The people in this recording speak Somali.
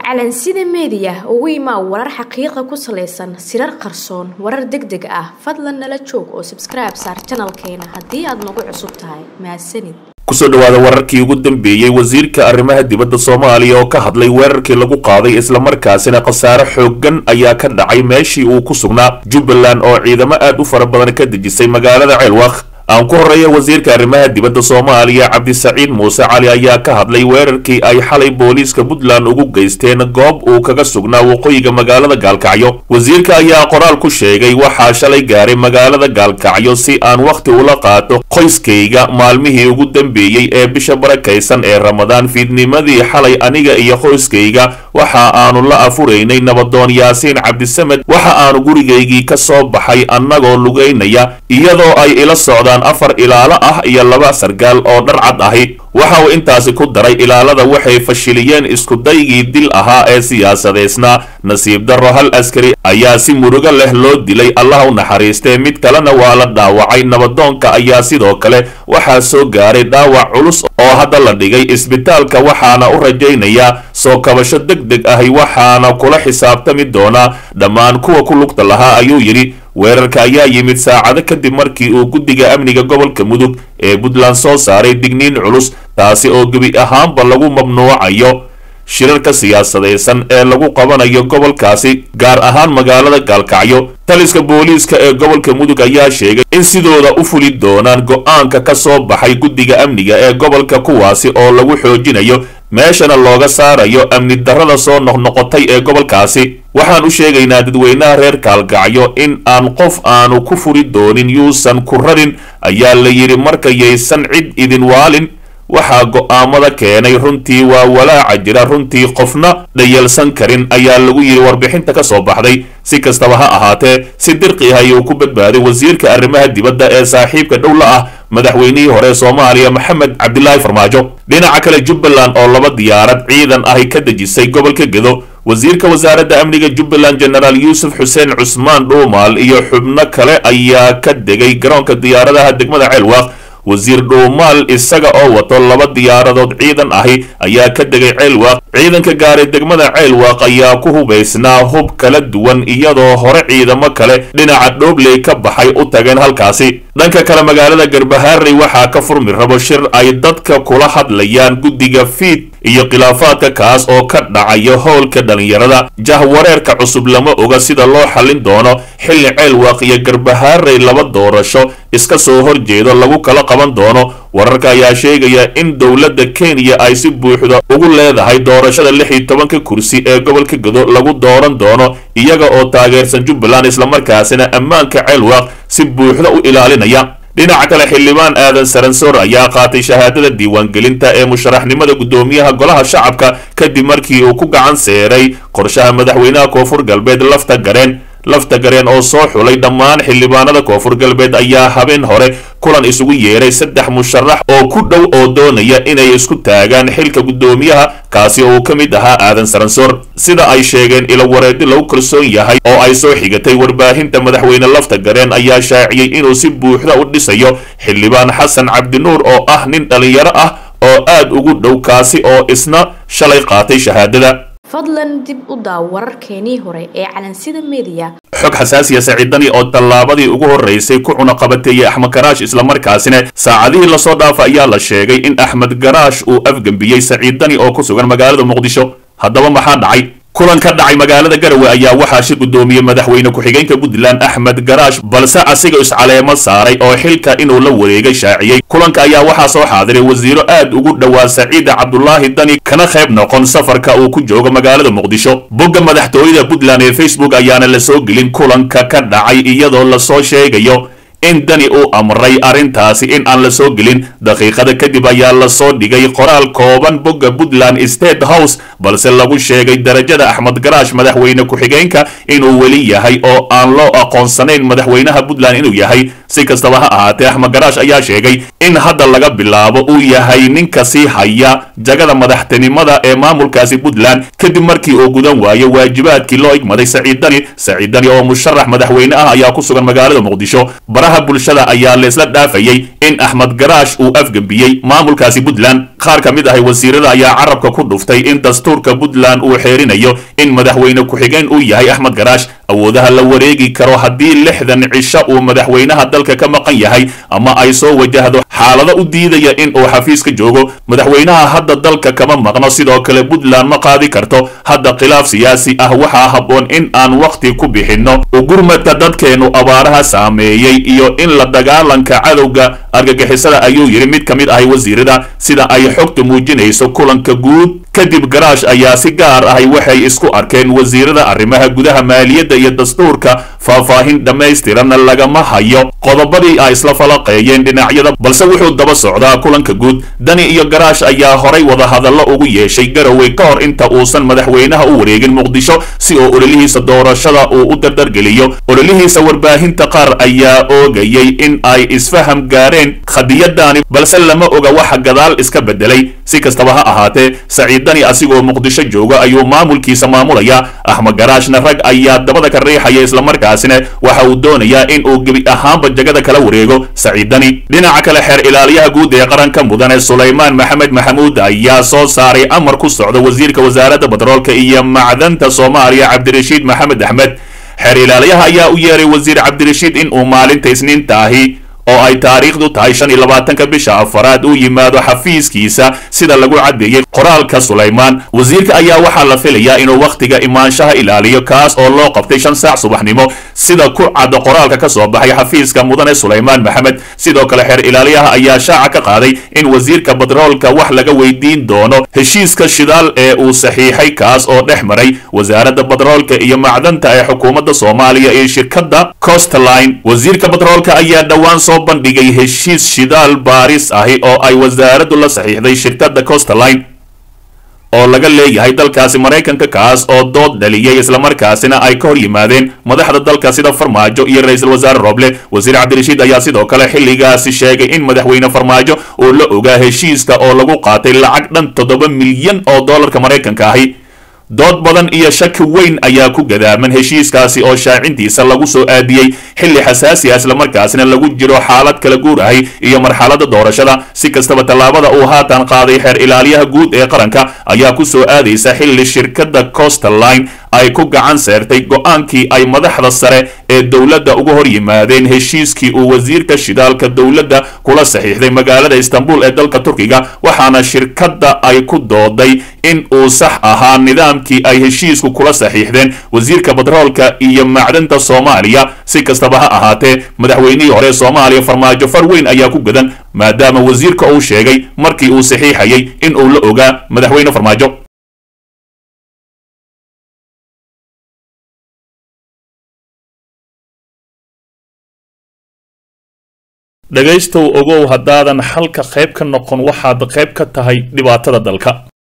calansida meediya ugu imaa warar xaqiiqa ku salaysan sirar qarsoon warar deg deg ah fadlan nala joog oo sabskribe saar janalkeena haddii aad nagu cusub tahay mahadsanid kusoo dhawaada wararkii ugu dambeeyey wasiirka arrimaha dibadda soomaaliya oo ka hadlay weerarkii lagu qaaday islamarkaasina khasaare xooggan ayaa ka dhacay meeshii uu ku sugnaa jubbaland oo ciidamo aad u fara badan ka dejisay magaalada ceelwaq aan ku horreeya wasiirka arrimaha dibadda soomaaliya cabdisaciid muuse cali ayaa ka hadlay weerarkii ay xalay booliiska puntland ugu geysteen goob uu kaga sugnaa waqooyiga magaalada gaalkacyo wasiirka ayaa qoraal ku sheegay waxaa shalay gaaray magaalada gaalkacyo si aan wakhti ula qaato qoyskayga maalmihii ugu dambeeyey ee bisha barakaysan ee ramadaan fiidnimadii xalay aniga iyo qoyskayga waxa aanu la afuraynay nabadoon yaasiin cabdisamed waxa aanu gurigaygii ka soo baxay annagoo lugaynaya iyadoo ay ila socdaan afar ilaalo ah iyo laba sargaal oo dharcad ahi waxa uu intaasi ku daray ilaalada waxay fashiliyeen iskudaygii dil ahaa ee siyaasadeysnaa nasiib darro hal askari ayaa si murugo leh loo dilay allah u naxariistee mid kalena waa la dhaawacay nabadoonka ayaa sidoo kale waxaa soo gaaray dhaawac culus oo hadda la dhigay isbitaalka waxaana u rajaynayaa soo kabasho deg deg ahi waxaana kula xisaabtami doonaa dhammaan kuwa ku lugta lahaa ayuu yidhi weerarka ayaa yimid saacado kadib markii uu guddiga amniga gobolka mudug ee puntland soo saaray digniin culus taasi oo gebi ahaanba lagu mamnuucayo shirarka siyaasadaysan ee lagu qabanayo gobolkaasi gaar ahaan magaalada gaalkacyo taliska booliiska ee gobolka mudug ayaa sheegay in sidooda u fuli doonaan go-aanka ka soo baxay guddiga amniga ee gobolka kuwaasi oo lagu xoojinayo meeshana looga saarayo amni darrada soo noqnoqotay ee gobolkaasi waxaan u sheegaynaa dadweynaha reer kaalkacyo in aan qof aanu ku furi doonin yuusan ku rarin ayaa la yidhi markayaysan cid idin waalin waxaa go'aamada keenay runtii waa walaaca jira runtii qofna dhayalsan karin ayaa lagu yidhi warbixinta ka soo baxday si kastaba ha ahaatee si dirqi ah ayuu ku badbaaday wasiirka arrimaha dibadda ee saaxiibka dhowla ah madaxweynihii hore soomaaliya maxamed cabdilaahi farmaajo dhinaca kale jubbaland oo laba diyaarad ciidan ahi ka dejisay gobolka gedo wasiirka wasaaradda amniga jubbaland jenaraal yuusuf xuseen cusmaan dhuumaal iyo xubno kale ayaa ka degay garoonka diyaaradaha degmada ceelwaaq wasiir dhuumaal isaga oo wato laba diyaaradood ciidan ahi ayaa ka degay ceelwaaq ciidanka gaaray degmada ceelwaaq ayaa ku hubaysnaa hub kala duwan iyadoo hore ciidamo kale dhinaca dhoobley ka baxay u tageen halkaasi dhanka kale magaalada garbaharey waxaa ka furmi rabo shir ay dadka kula hadlayaan guddiga fiid iyo khilaafaadka kaas oo ka dhacaya howlka dhallinyarada jahwareerka cusub lama oga sida loo xallin doono xilli ceelwaaq iyo garbaharey laba doorasho iska soo horjeedo lagu kala qaban doono wararka ayaa sheegaya in dowladda kenya ay si buuxda ugu leedahay doorashada lix iyo tobanka kursi ee gobolka gedo lagu dooran doono iyaga oo taageersan jubbaland islamarkaasina ammaanka ceelwaaq si buuxda u ilaalinaya dhinaca kale xildhibaan aadan saransoor ayaa qaatay shahaadada diiwaangelinta ee musharaxnimada guddoomiyaha golaha shacabka kadib markii uu ku gacan seeray qorshaha madaxweynaha koonfur galbeed lafta gareen lafta gareen oo soo xulay dhammaan xildhibaanada koonfur galbeed ayaa habeen hore kulan isugu yeeray saddex musharax oo ku dhow oo doonaya inay isku taagaan xilka guddoomiyaha kaasi oo uu ka mid ahaa aadan saransoor sida ay sheegeen ilo wareedi lagu kalsoon yahay oo ay soo xigatay warbaahinta madaxweyne lafta gareen ayaa shaaciyey inuu si buuxda u dhisayo xildhibaan xasan cabdinuur oo ah nin dhallinyaro ah oo aad ugu dhow kaasi oo isna shalay qaatay shahaadada fadlan dib u daaw wararkeenii hore ee calansida meediya xog xasaasiya saciidani oo tallaabadii ugu horraysay ku cunaqabateeyey axmed garaash islamarkaasina saacadihii lasoo dhaafa ayaa la sheegay in axmed garaash uu afgembiyey saciidani oo ku sugan magaalada muqdisho haddaba maxaa dhacay kulan ka dhacay magaalada garowe ayaa waxaa shir guddoomiyey madaxweyne ku-xigeenka puntland axmed garaash balse asiga iscaleemo saaray oo xilka inuu la wareegay shaaciyey kulanka ayaa waxaa soo xaadiray wasiiro aad ugu dhowaa saciida cabdulaahi dani kana qayb noqon safarka uu ku joogo magaalada muqdisho bogga madaxtooyada puntland ee facebook ayaana la soo gelin kulanka ka dhacay iyadoo lasoo sheegayo in dani uu amray arrintaasi in aan la soo gelin daqiiqada kadib ayaa lasoo dhigay qoraal kooban bogga puntland state house balse lagu sheegay darajada axmed garaash madaxweyne ku-xigeenka inuu weli yahay oo aan loo aqoonsanayn madaxweynaha puntland inuu yahay si kastaba ha ahaatee axmed garaash ayaa sheegay in hadda laga bilaabo uu yahay ninka sii haya jagada madaxtinimada ee maamulkaasi puntland kadib markii uu gudan waayo waajibaadkii loo igmaday saciid dani saciid dani oo musharax madaxweyne ah ayaa ku sugan magaalada muqdisho baraha bulshada ayaa leesla dhaafayey in axmed garaash uu afgembiyey maamulkaasi puntland qaar ka mid ahay wasiirada ayaa carabka ku dhuftay in dastuurka puntland uu xeerinayo in madaxweyne ku-xigeen uu yahay axmed garaash awoodaha la wareegi karo haddii lixdan cisho uu madaxweynaha dalka ka maqan yahay ama ay soo wajahdo xaalado u diidaya in uu xafiiska joogo madaxweynaha hadda dalka kama maqno sidoo kale puntland ma qaadi karto hadda khilaaf siyaasi ah waxaa habboon in aan wakhti ku bixinno ugurmadka dadkeennu abaaraha saameeyey iyo in la dagaalanka cadowga argagixisada ayuu yidhi mid ka mid ahay wasiirada sida ay xogtu muujinayso kulanka guud kadib garaash ayaa si gaar ahay waxay isku arkeen wasiirada arrimaha gudaha maaliyadda iyo dastuurka faahfaahin dhammaystiranna lagama hayo qodobadii ay isla falaqeeyeen dhinacyada balse wuxuu daba socdaa kulanka guud dani iyo garaash ayaa horay wadahadallo ugu yeeshay garowe ka hor inta uusan madaxweynaha u wareegin muqdisho si oo ololihiisa doorashada uu u dardargeliyo ololihiisa warbaahinta qaar ayaa oogayay in ay isfaham gaareen khadiyadaani balse lama oga waxa gadaal iska bedelay si kastaba ha ahaatee saciid dani asigoo muqdisho jooga ayuu maamulkiisa maamulaya axmed garaashna rag ayaa dabada ka riixaya islamarkaasina waxa uu doonayaa in uu gebi ahaanba jagada kala wareego saciid dani dhinaca kale xeer ilaaliyaha guud ee qaranka mudane sulaymaan maxamed maxamuud ayaa soo saaray amar ku socda wasiirka wasaaradda batroolka iyo macdanta soomaaliya cabdirashiid maxamed axmed xeer ilaaliyaha ayaa u yeeray wasiir cabdirashiid in uu maalinta isniintaahi oo ay taariikhdu tahay shan iyo labaatanka bisha afaraad uu yimaado xafiiskiisa sida lagu caddeeyey qoraalka sulaymaan wasiirka ayaa waxaa la filayaa inuu wakhtiga imaanshaha ilaaliyo kaas oo loo qabtay shan saac subaxnimo sida ku cadda qoraalka ka soo baxay xafiiska mudane sulaymaan maxamed sidoo kale xeer ilaaliyaha ayaa shaaca ka qaaday in wasiirka batroolka wax laga weydiin doono heshiiska shidaal ee uu saxiixay kaas oo dhex maray wasaaradda batroolka iyo macdanta ee xukuumadda soomaaliya iyo shirkadda costline wasiirka batroolka ayaa dhowaan soo bandhigay heshiis shidaal baaris ahi oo ay wasaaraddu la saxiixday shirkadda costaline oo laga leeyahay dalkaasi maraykanka kaas oo dood dhaliyey islamarkaasina ay ka hor yimaadeen madaxda dalka sida farmaajo iyo ra-iisul wasaare roble wasiir cabdirashiid ayaa sidoo kale xilligaasi sheegay in madaxweyne farmaajo uu la ogaa heshiiska oo lagu qaatay lacag dhan toddoba milyan oo dollarka maraykanka ahi dood badan iyo shaki weyn ayaa ku gadaaman heshiiskaasi oo shaacintiisa lagu soo aadiyey xilli xasaasi ah islamarkaasina lagu jiro xaalad kala guur ahi iyo marxaladda doorashada si kastaba tallaabada uu haatan qaaday xeer ilaaliyaha guud ee qaranka ayaa ku soo aadaysa xilli shirkadda costaline ay ku gacan seertay go-aankii ay madaxda sare ee dowladda uga hor yimaadeen heshiiskii uu wasiirka shidaalka dowladda kula saxiixday magaalada istanbul ee dalka turkiga waxaana shirkadda ay ku dooday in uu sax ahaa nidaamkii ay heshiisku kula saxiixdeen wasiirka batroolka iyo macdanta soomaaliya si kastaba ha ahaatee madaxweynihii hore soomaaliya farmaajo far weyn ayaa ku gadan maadaama wasiirka uu sheegay markii uu saxiixayay in uu la ogaa madaxweyne farmaajo dhegaystow ogow haddaadan xalka qayb ka noqon waxaad qayb ka tahay dhibaatada dalka